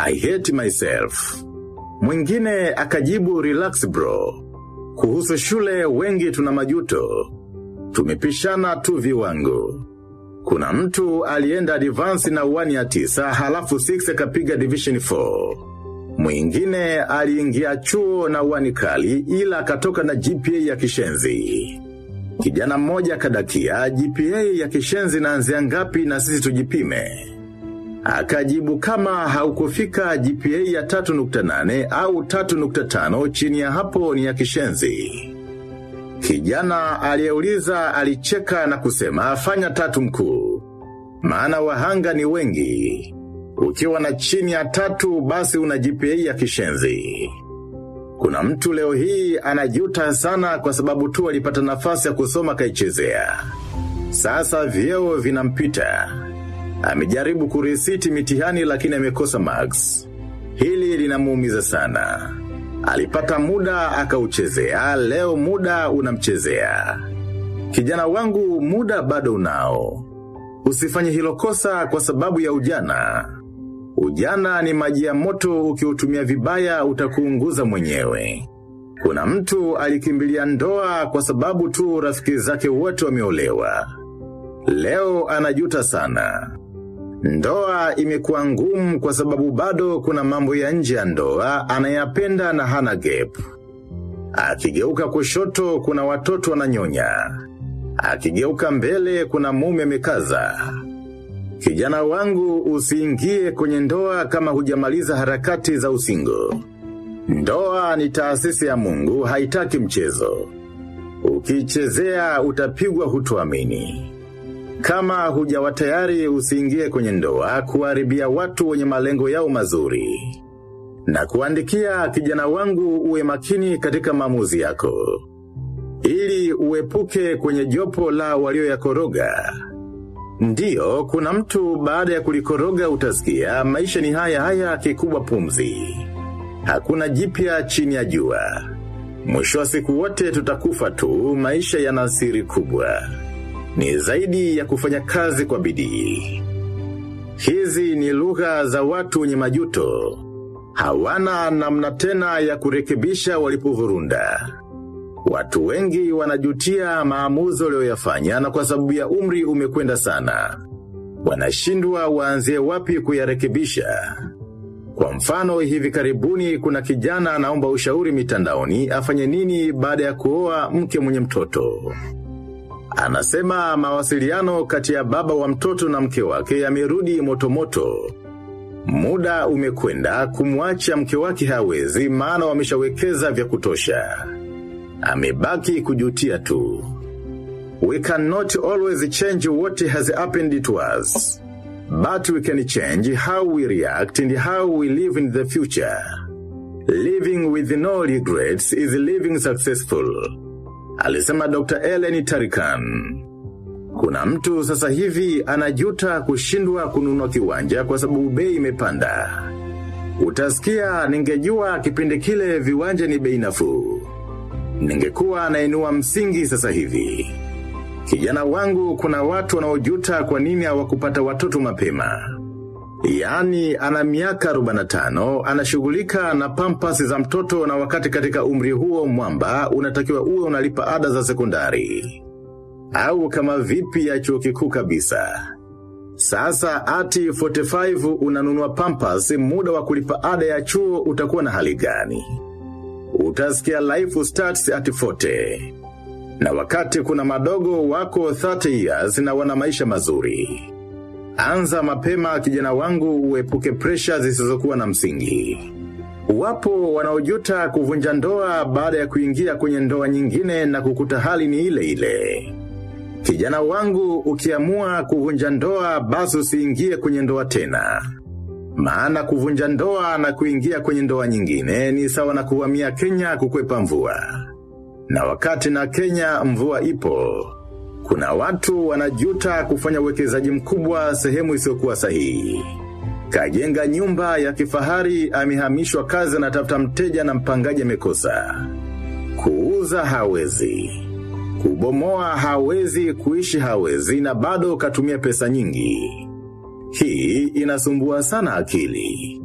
I hate myself. Mwingine akajibu relax bro. Kuhusu shule wengi tuna majuto. Tumepishana tu viwango. Kuna mtu alienda advance na uwani ya tisa halafu 6 akapiga division 4. Mwingine aliingia chuo na uwani kali ila akatoka na GPA ya kishenzi. Kijana mmoja kadakia GPA ya kishenzi naanzia ngapi na sisi tujipime. Akajibu kama haukufika GPA ya 3.8 au 3.5 chini ya hapo ni ya kishenzi. Kijana aliyeuliza alicheka na kusema fanya tatu mkuu. Maana wahanga ni wengi. Ukiwa na chini ya tatu basi una GPA ya kishenzi. Kuna mtu leo hii anajuta sana kwa sababu tu alipata nafasi ya kusoma kaichezea. Sasa vyeo vinampita. Amejaribu kurisiti mitihani lakini amekosa marks. Hili linamuumiza sana. Alipata muda akauchezea, leo muda unamchezea. Kijana wangu muda bado unao. Usifanye hilo kosa kwa sababu ya ujana. Ujana ni maji ya moto ukiutumia vibaya utakuunguza mwenyewe. Kuna mtu alikimbilia ndoa kwa sababu tu rafiki zake wote wameolewa. Leo anajuta sana. Ndoa imekuwa ngumu kwa sababu bado kuna mambo ya nje ya ndoa anayapenda na hana gap. Akigeuka kushoto kuna watoto wananyonya. Akigeuka mbele kuna mume amekaza. Kijana wangu usiingie kwenye ndoa kama hujamaliza harakati za usingo. Ndoa ni taasisi ya mungu haitaki mchezo. Ukichezea utapigwa hutuamini. Kama hujawa tayari usiingie kwenye ndoa kuharibia watu wenye malengo yao mazuri. Na kuandikia kijana wangu uwe makini katika maamuzi yako. Ili uepuke kwenye jopo la walio ya koroga. Ndiyo, kuna mtu baada ya kulikoroga utasikia maisha ni haya haya kikubwa pumzi. Hakuna jipya chini ya jua. Mwisho wa siku wote tutakufa tu maisha yana siri kubwa ni zaidi ya kufanya kazi kwa bidii. Hizi ni lugha za watu wenye majuto. Hawana namna tena ya kurekebisha walipovurunda. Watu wengi wanajutia maamuzi walioyafanya na kwa sababu ya umri umekwenda sana. Wanashindwa waanzie wapi kuyarekebisha. Kwa mfano hivi karibuni kuna kijana anaomba ushauri mitandaoni afanye nini baada ya kuoa mke mwenye mtoto. Anasema mawasiliano kati ya baba wa mtoto na mke wake yamerudi motomoto. Muda umekwenda kumwacha mke wake hawezi maana wameshawekeza vya kutosha. Amebaki kujutia tu. We cannot always change what has happened to us. But we can change how we react and how we live in the future. Living with no regrets is living successful. Alisema Dr. Ellen Tarikan. Kuna mtu sasa hivi anajuta kushindwa kununua kiwanja kwa sababu bei imepanda. Utasikia ningejua kipindi kile viwanja ni bei nafuu. Ningekuwa nainua msingi sasa hivi. Kijana wangu kuna watu wanaojuta kwa nini hawakupata watoto mapema. Yaani ana miaka 45 anashughulika na pampas za mtoto na wakati katika umri huo mwamba unatakiwa uwe unalipa ada za sekondari. Au kama vipi ya chuo kikuu kabisa. Sasa ati 45 unanunua pampas muda wa kulipa ada ya chuo utakuwa na hali gani? Utasikia life starts at 40. Na wakati kuna madogo wako 30 years na wana maisha mazuri. Anza mapema kijana wangu uepuke presha zisizokuwa na msingi. Wapo wanaojuta kuvunja ndoa baada ya kuingia kwenye ndoa nyingine na kukuta hali ni ile ile. Kijana wangu ukiamua kuvunja ndoa basi usiingie kwenye ndoa tena. Maana kuvunja ndoa na kuingia kwenye ndoa nyingine ni sawa na kuhamia Kenya kukwepa mvua. Na wakati na Kenya mvua ipo, kuna watu wanajuta kufanya uwekezaji mkubwa sehemu isiyokuwa sahihi. Kajenga nyumba ya kifahari amehamishwa kazi na tafuta mteja na mpangaji amekosa. Kuuza hawezi. Kubomoa hawezi, kuishi hawezi na bado katumia pesa nyingi. Hii inasumbua sana akili.